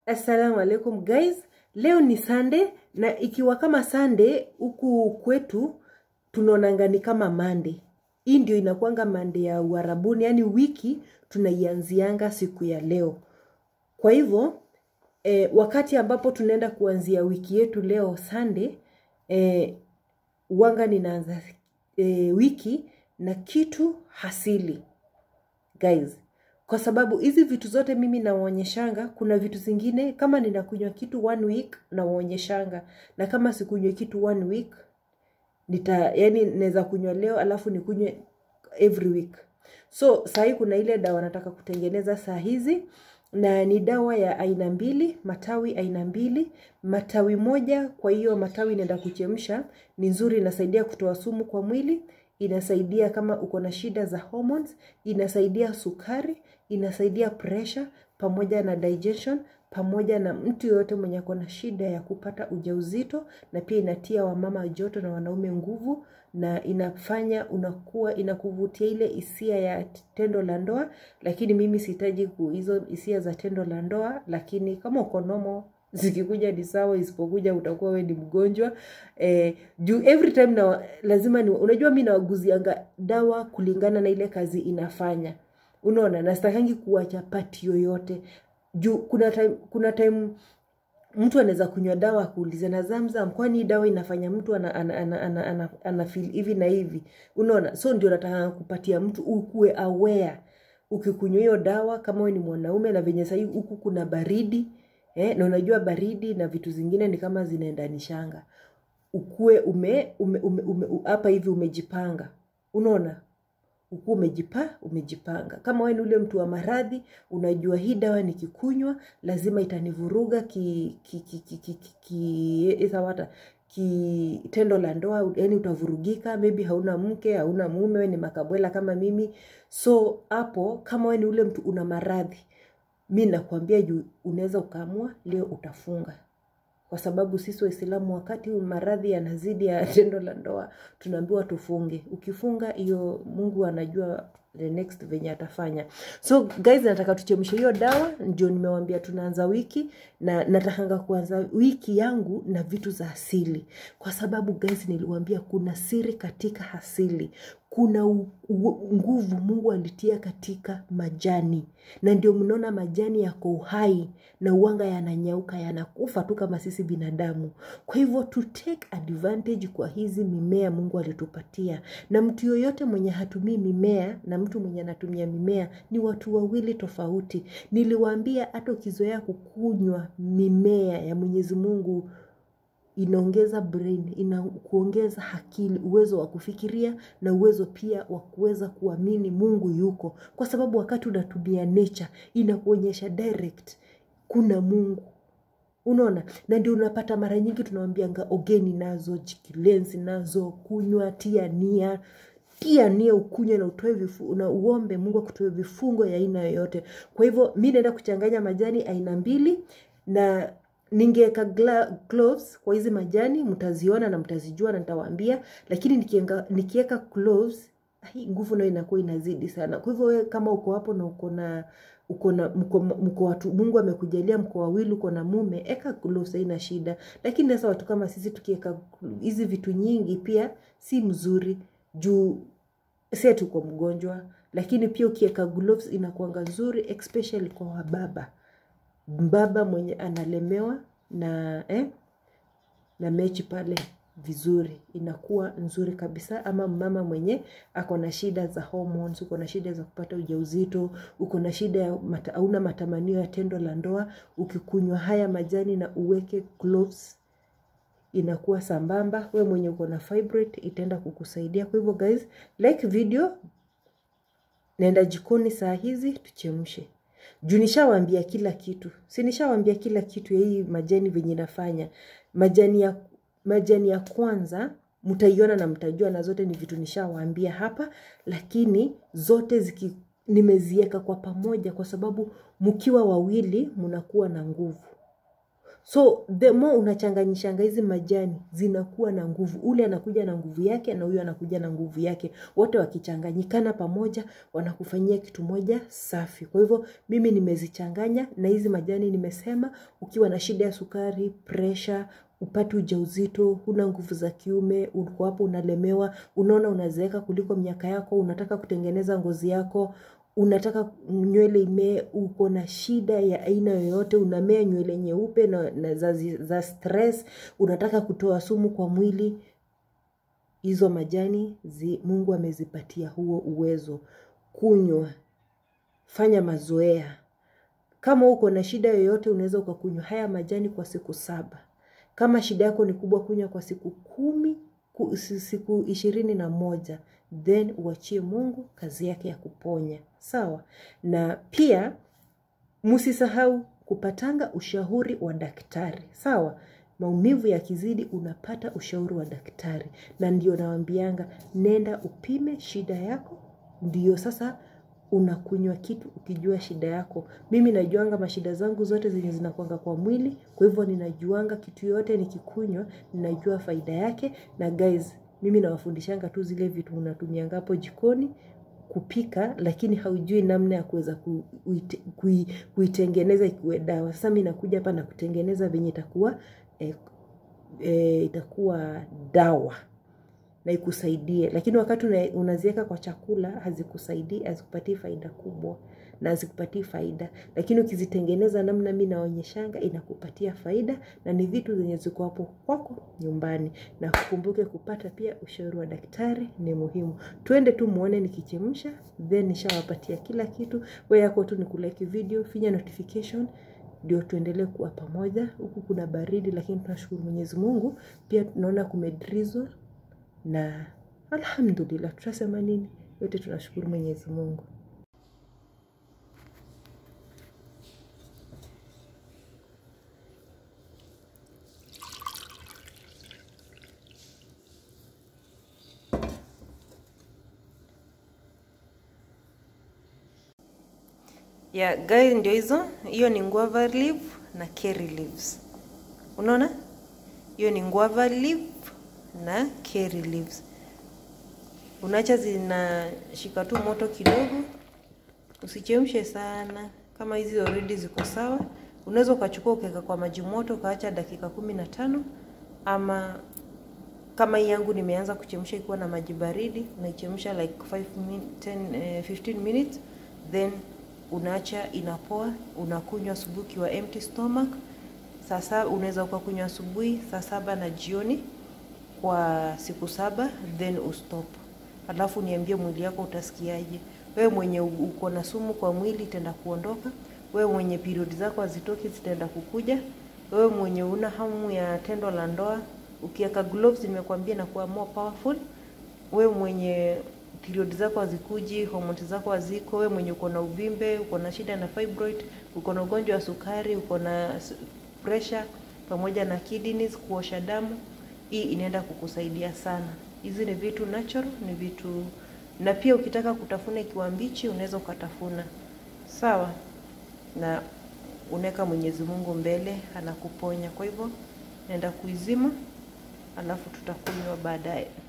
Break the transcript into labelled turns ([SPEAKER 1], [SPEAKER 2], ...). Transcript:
[SPEAKER 1] Assalamu alaikum guys, leo ni Sunday na ikiwa kama Sunday huku kwetu tunaonanga ni kama Monday. Hii ndio inakuanga Monday ya Uarabuni, yani wiki tunaianzianga siku ya leo. Kwa hivyo eh, wakati ambapo tunaenda kuanzia wiki yetu leo Sunday, eh, wanga ninaanza eh, wiki na kitu hasili guys kwa sababu hizi vitu zote mimi nawaonyeshanga. Kuna vitu zingine kama ninakunywa kitu one week nawaonyeshanga, na kama sikunywe kitu one week nita yani naweza kunywa leo alafu nikunywe every week. So sahii kuna ile dawa nataka kutengeneza saa hizi, na ni dawa ya aina mbili, matawi aina mbili, matawi moja. Kwa hiyo matawi inaenda kuchemsha, ni nzuri, inasaidia kutoa sumu kwa mwili inasaidia kama uko na shida za hormones, inasaidia sukari, inasaidia pressure pamoja na digestion, pamoja na mtu yoyote mwenye ako na shida ya kupata ujauzito, na pia inatia wamama joto na wanaume nguvu, na inafanya unakuwa inakuvutia ile hisia ya tendo la ndoa. Lakini mimi sihitaji hizo hisia za tendo la ndoa, lakini kama uko normal zikikuja ni sawa, isipokuja utakuwa we ni mgonjwa eh, juu every time na lazima ni, unajua mi nawaguzianga dawa kulingana na ile kazi inafanya. Unaona, nastakangi kuwacha pati yoyote juu kuna time, kuna time mtu anaweza kunywa dawa akuulize na Zamzam, kwani dawa inafanya mtu ana, ana, ana, ana, ana, ana feel hivi na hivi. Unaona, so ndio nataka kupatia mtu ukuwe aware ukikunywa hiyo dawa, kama wewe ni mwanaume na venye sahii huku kuna baridi Eh, na unajua baridi na vitu zingine ni kama zinaendanishanga. Ukue ume ume ume, ume hapa hivi umejipanga. Unaona? Ukue umejipa umejipanga. Kama wewe ni ule mtu wa maradhi, unajua hii dawa nikikunywa lazima itanivuruga ki ki ki ki ki, ki, ki wata ki tendo la ndoa, yani utavurugika, maybe hauna mke, hauna mume, wewe ni makabwela kama mimi. So hapo kama wewe ni ule mtu una maradhi mi nakwambia juu unaweza ukaamua leo utafunga, kwa sababu sisi Waislamu wakati maradhi yanazidi ya tendo la ndoa tunaambiwa tufunge. Ukifunga hiyo, Mungu anajua the next venye atafanya. So guys, nataka tuchemshe hiyo dawa, ndio nimewambia tunaanza wiki, na natakanga kuanza wiki yangu na vitu za asili, kwa sababu guys, niliwambia kuna siri katika asili kuna nguvu Mungu alitia katika majani, na ndio mnaona majani yako uhai na uwanga yananyauka yanakufa tu kama sisi binadamu. Kwa hivyo to take advantage kwa hizi mimea Mungu alitupatia, na mtu yoyote mwenye hatumii mimea na mtu mwenye anatumia mimea ni watu wawili tofauti. Niliwaambia hata ukizoea kukunywa mimea ya Mwenyezi Mungu inaongeza brain, ina kuongeza akili, uwezo wa kufikiria na uwezo pia wa kuweza kuamini Mungu yuko, kwa sababu wakati unatumia nature inakuonyesha direct kuna Mungu. Unaona, na ndio unapata mara nyingi tunawambianga ogeni nazo, jikilenzi nazo, kunywa, tia nia tia nia ukunywe na utoe vifu, na uombe Mungu akutoe vifungo ya aina yoyote. Kwa hivyo mi naenda kuchanganya majani aina mbili na ningeweka gloves kwa hizi majani, mtaziona na mtazijua na nitawaambia, lakini nikienga, nikiweka gloves hii nguvu nayo inakuwa inazidi sana. Kwa hivyo wewe kama uko hapo na uko na uko na mko, mko watu Mungu amekujalia mko wawili, uko na mume, eka gloves, haina shida. Lakini sasa watu kama sisi tukiweka hizi vitu nyingi pia si mzuri juu si tuko mgonjwa, lakini pia ukiweka gloves inakuanga nzuri especially kwa wababa mbaba mwenye analemewa na eh, na mechi pale vizuri, inakuwa nzuri kabisa. Ama mama mwenye ako na shida za hormones, uko na shida za kupata ujauzito, uko na shida ya mata, hauna matamanio ya tendo la ndoa, ukikunywa haya majani na uweke gloves inakuwa sambamba. We mwenye uko na fibroid itaenda kukusaidia. Kwa hivyo guys, like video, naenda jikoni saa hizi tuchemshe juu nishawaambia kila kitu, si nishawaambia kila kitu ya hii majani venye nafanya. Majani ya majani ya kwanza mtaiona na mtajua, na zote ni vitu nishawaambia hapa, lakini zote ziki nimeziweka kwa pamoja, kwa sababu mkiwa wawili mnakuwa na nguvu. so the more unachanganyishanga hizi majani zinakuwa na nguvu ule anakuja na nguvu yake na huyu anakuja na nguvu yake wote wakichanganyikana pamoja wanakufanyia kitu moja safi kwa hivyo mimi nimezichanganya na hizi majani nimesema ukiwa na shida ya sukari presha upate ujauzito huna nguvu za kiume uko hapo unalemewa unaona unazeeka kuliko miaka yako unataka kutengeneza ngozi yako unataka nywele imee uko na shida ya aina yoyote unamea nywele nyeupe na, na za, za stress unataka kutoa sumu kwa mwili hizo majani zi, mungu amezipatia huo uwezo kunywa fanya mazoea kama uko na shida yoyote unaweza ukakunywa haya majani kwa siku saba kama shida yako ni kubwa kunywa kwa siku kumi ku, siku ishirini na moja then uachie mungu kazi yake ya kuponya sawa na pia msisahau kupatanga ushauri wa daktari sawa maumivu yakizidi unapata ushauri wa daktari na ndio nawambianga nenda upime shida yako ndio sasa unakunywa kitu ukijua shida yako mimi najuanga mashida zangu zote zenye zinakwanga kwa mwili kwa hivyo ninajuanga kitu yote nikikunywa ninajua faida yake na guys mimi nawafundishanga tu zile vitu unatumianga hapo jikoni kupika lakini haujui namna ya kuweza ku, kui, kuitengeneza ikuwe dawa sasa mi nakuja hapa na kutengeneza venye itakuwa eh, eh, itakuwa dawa na ikusaidie lakini wakati unaziweka kwa chakula hazikusaidii hazikupatii faida kubwa na hazikupatii faida lakini ukizitengeneza namna mi naonyeshanga inakupatia faida na ni vitu zenye ziko hapo kwako nyumbani na kukumbuke kupata pia ushauri wa daktari ni muhimu twende tu muone nikichemsha then nishawapatia kila kitu we yako tu nikulike video finya notification ndio tuendelee kuwa pamoja huku kuna baridi lakini tunashukuru mwenyezi mungu pia tunaona kumedrizzle na alhamdulillah tutasema nini yote tunashukuru mwenyezi mungu yeah guys ndio hizo hiyo ni guava leaf na curry leaves unaona hiyo ni guava leaf na curry leaves unaacha zinashika tu moto kidogo usichemshe sana kama hizi already ziko sawa unaweza ukachukua ukaweka kwa maji moto ukaacha dakika kumi na tano ama kama hii yangu nimeanza kuchemsha ikiwa na maji baridi unaichemsha like 5 min, 10, eh, 15 minutes then unaacha inapoa unakunywa asubuhi ukiwa empty stomach sasa unaweza ukakunywa asubuhi saa saba na jioni kwa siku saba then ustop alafu niambie mwili yako utasikiaje wewe mwenye uko na sumu kwa mwili itaenda kuondoka wewe mwenye period zako hazitoki zitaenda kukuja wewe mwenye una hamu ya tendo la ndoa ukiweka gloves nimekwambia na kuwa more powerful wewe mwenye period zako hazikuji hormones zako haziko wewe mwenye uko na uvimbe uko na shida na fibroid uko na ugonjwa wa sukari uko na pressure pamoja na kidneys kuosha damu hii inaenda kukusaidia sana hizi ni vitu natural ni vitu na pia ukitaka kutafuna ikiwa mbichi unaweza ukatafuna sawa na unaweka mwenyezi mungu mbele anakuponya kwa hivyo naenda kuizima alafu tutakunywa baadaye